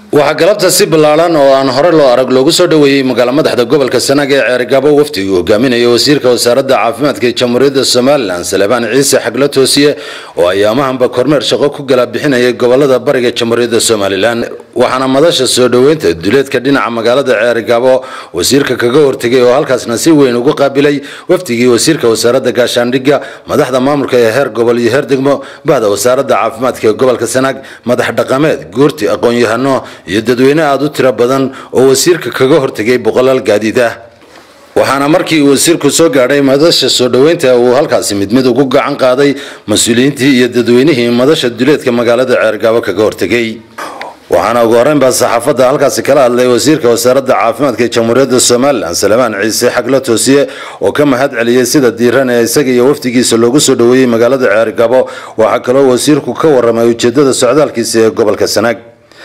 waxaa galabta si ballaaran oo aan hore loo arag loogu soo dhoweeyey magaala madaxda gobolka sanaag ee ceerigabo wafdigu hogaaminaya wasiirka wasaaradda caafimaadka ee jamhuuriyadda somalilan salebaan ciise xaglo toosiye oo ayaamahanba kormeer shaqo ku gala bixinayay gobolada bariga jamhuuriyadda somalilan waxaana madasha soo dhoweynta duleedka dhinaca magaalada ceerigabo wasiirka kaga hortegay oo halkaasna si weyn ugu qaabilay wafdigii wasiirka wasaaradda gaashaandhigga madaxda maamulka ee heer gobol iyo heer degmo bahda wasaaradda caafimaadka ee gobolka sanaag madax dhaqameed guurti aqoon-yahano iyo dadweyne aada u tiro badan oo wasiirka kaga hortegay boqolaal gaadiid ah waxaana markii wasiirku soo gaadhay madasha soo dhoweynta uu halkaasi mid mid ugu gacan qaaday mas-uuliyiintii iyo dadweynihii madasha duleedka magaalada ceergaabo kaga hortegay waxaana ugu horreynbaa saxaafadda halkaasi kala hadlay wasiirka wasaaradda caafimaadka ee jamhuuriyadda somalilan salebaan ciise xaglo toosiye oo ka mahad celiyey sida diiran ee isaga iyo wafdigiisa loogu soo dhoweeyey magaalada ceergabo waxaa kaloo wasiirku ka warramay ujeedada socdaalkiisa ee gobolka sanaag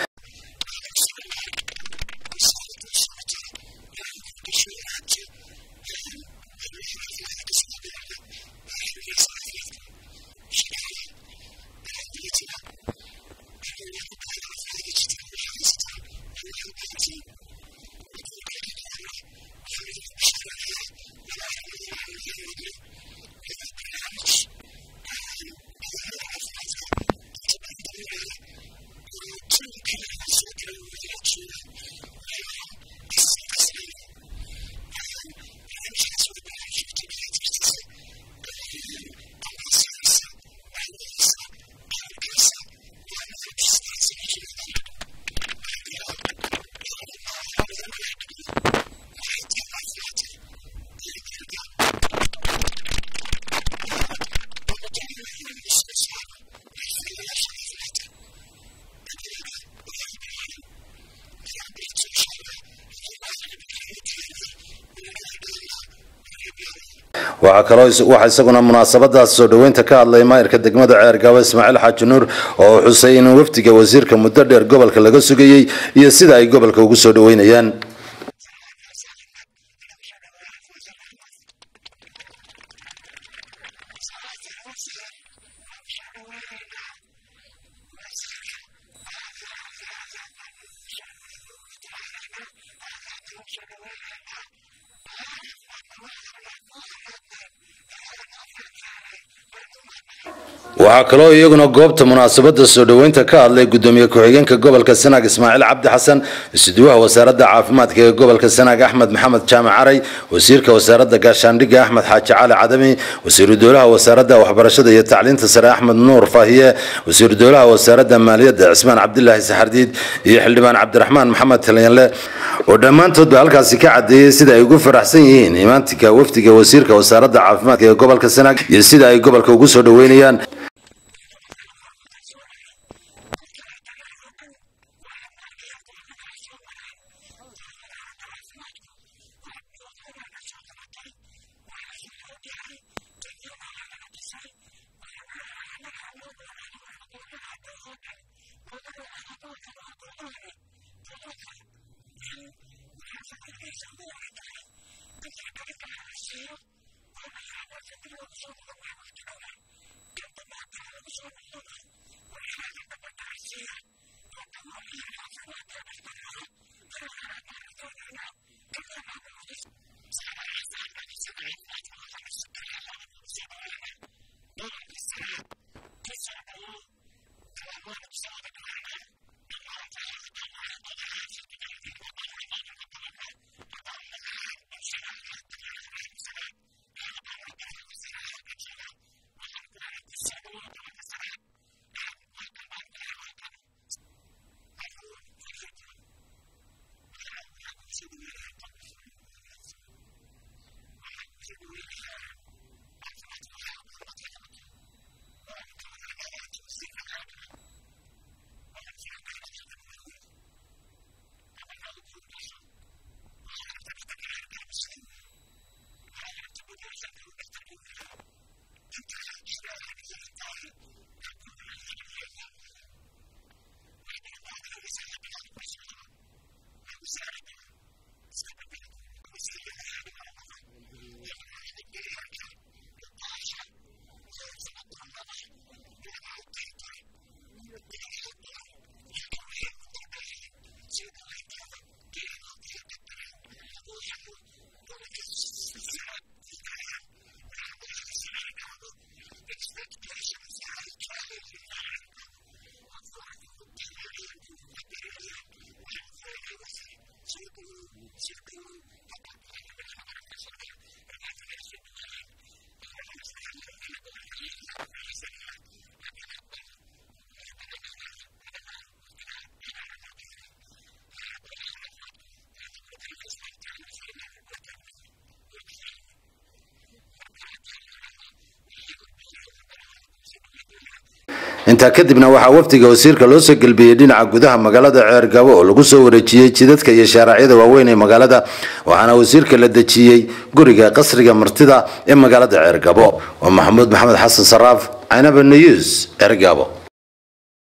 waxaa kaloo waxaa isaguna munaasabadaas soo dhoweynta ka hadlay maayirka degmada ceergaabo ismaaciil xaaji nuur oo xusay in wafdiga wasiirka muddo dheer gobolka laga sugayey iyo sida ay gobolka ugu soo dhoweynayaan waxaa kaloo iyaguna goobta munaasabada soo dhoweynta ka hadlay gudoomiye ku-xigeenka gobolka sanaag ismaaciil cabdi xasan isuduwaha wasaaradda caafimaadka ee gobolka sanaag axmed maxamed jaamac caray wasiirka wasaaradda gaashaandhigga axmed xaaji cali cadami wasiiru dowlaha wasaaradda waxbarashada iyo tacliinta sare axmed nuur faahiye wasiiru dowlaha wasaaradda maaliyadda cismaan cabdilaahi saxardiid iyo xildhibaan cabdiraxmaan maxamed talyanle oo dhammaantoodba halkaasi ka cadeeyey sida ay ugu faraxsan yihiin imaantika wafdiga wasiirka wasaaradda caafimaadka ee gobolka sanaag iyo sida ay gobolka ugu soo dhoweynayaan intaa kadibna waxaa wafdiga wasiirka loo soo gelbiyey dhinaca gudaha magaalada ceergabo oo lagu soo wareejiyey jidadka iyo shaaraacyada waaweyn ee magaalada waxaana wasiirka la dejiyey guriga qasriga martida ee magaalada ceergabo waa maxamuud maxamed xasan saraaf canaba news ceergabo